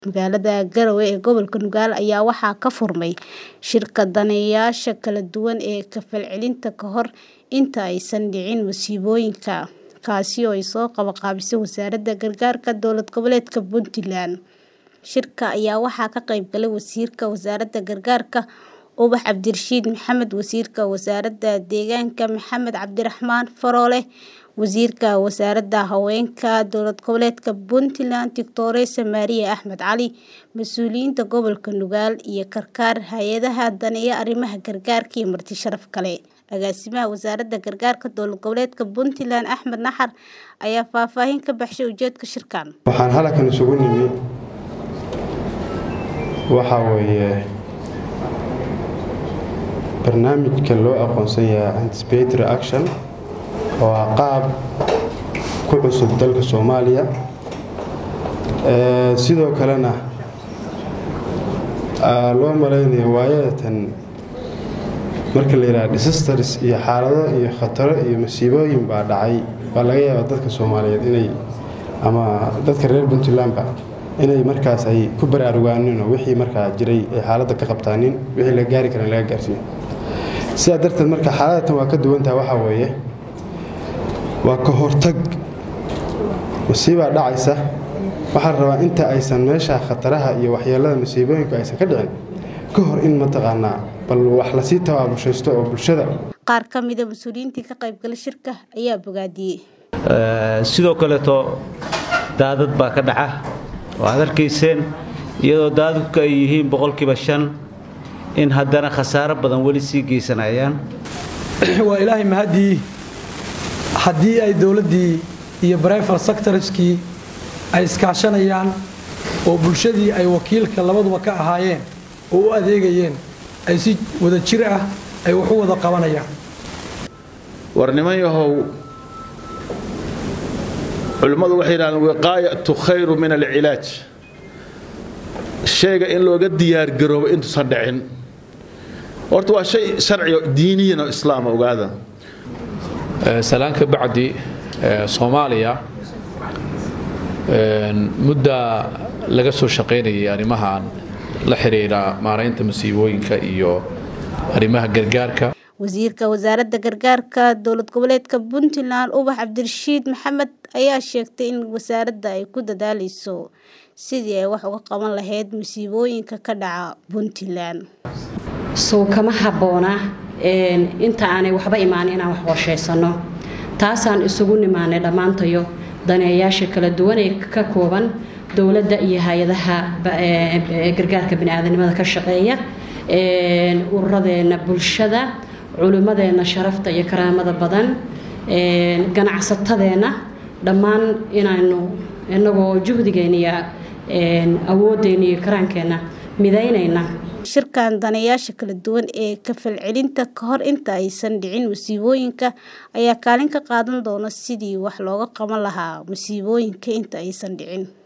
Magaalada Garowe ee gobolka Nugaal ayaa waxaa ka furmay shirka daneeyayaasha kala duwan ee ka falcelinta ka hor inta aysan dhicin masiibooyinka, kaasi oo ay soo qabanqaabisay Wasaaradda Gargaarka Dowlad Goboleedka Puntland. Shirka ayaa waxaa ka qayb galay Wasiirka Wasaaradda Gargaarka Ubax Cabdirashiid Maxamed, Wasiirka Wasaaradda Deegaanka Maxamed Cabdiraxmaan Faroole, Wasiirka Wasaaradda Haweenka Dowlad Goboleedka Puntland Doctoresa Maria Axmed Cali, mas'uuliyiinta gobolka Nugaal iyo karkaar hay'adaha daneeya arrimaha gargaarka iyo marti sharaf kale. Agaasimaha Wasaaradda Gargaarka Dowlad Goboleedka Puntland Axmed Naxar ayaa faahfaahin ka baxshay ujeedka shirkan. Waxaan halkan isugu nimi waxaa weeye barnaamijka loo aqoonsan yahay anticipatory action oo ah qaab ku cusub dalka Soomaaliya sidoo kalena loo malaynayo waayadatan marka la yidhaha disasters iyo xaalado iyo khataro iyo masiibooyin baa dhacay baa laga yaabaa dadka Soomaaliyeed inay ama dadka reer Puntlandba inay markaas ay ku baraarugaanino wixii markaa jiray ay xaaladda ka qabtaanin wixii la gaari karan laga gaarsiiyo sidaa darteed marka xaaladatan waa ka duwan tahay waxaa weeye waa ka hortag masiibaa dhacaysa waxaa la rabaa inta aysan meesha khataraha iyo waxyeelada masiibooyinku aysan ka dhicin ka hor in mataqaanaa bal wax lasii tabaabushaysto oo bulshada qaar ka mida mas-uuliyiintii ka qayb galay shirka ayaa bogaadiyey sidoo kaleeto daadad baa ka dhaca waxaad arkayseen iyadoo daadadku ay yihiin boqolkiiba shan in haddana khasaaro badan weli sii geysanayaan waa ilaahay mahaddii haddii ay dowladdii iyo brifal sectorskii ay iskaashanayaan oo bulshadii ay wakiilka labaduba ka ahaayeen oo u adeegayeen ay si wada jir ah ay wax u wada qabanayaan war niman yahow culimmadu waxay yidhahdeen wiqaayatu khayru min alcilaaj shayga in looga diyaargaroobo intuusan dhicin horta waa shay sharciga diiniyan oo islaama ogaada salaanka bacdi soomaaliya muddaa laga soo shaqaynayay arrimahan la xiriira maaraynta masiibooyinka iyo arrimaha gargaarka wasiirka wasaaradda gargaarka dowlad goboleedka puntland ubax cabdirashiid maxamed ayaa sheegtay in wasaaradda ay ku dadaaleyso sidii ay wax uga qaban lahayd masiibooyinka ka dhaca puntland sow kama habboona inta aanay waxba imaanin inaan wax qorshaysano taasaan isugu nimaanay dhammaantayo daneeyaasha kala duwan ee ka kooban dowladda iyo hay-adaha gargaarka baniaadanimada ka shaqeeya ururadeenna bulshada culimmadeenna sharafta iyo karaamada badan ganacsatadeenna dhammaan inaanu inagoo juhdigeenna iyo awoodeenna iyo karaankeenna midaynayna shirkan daneeyaasha kala duwan ee ka falcelinta ka hor inta aysan dhicin masiibooyinka ayaa kaalin ka qaadan doona sidii wax looga qaban lahaa masiibooyinka inta aysan dhicin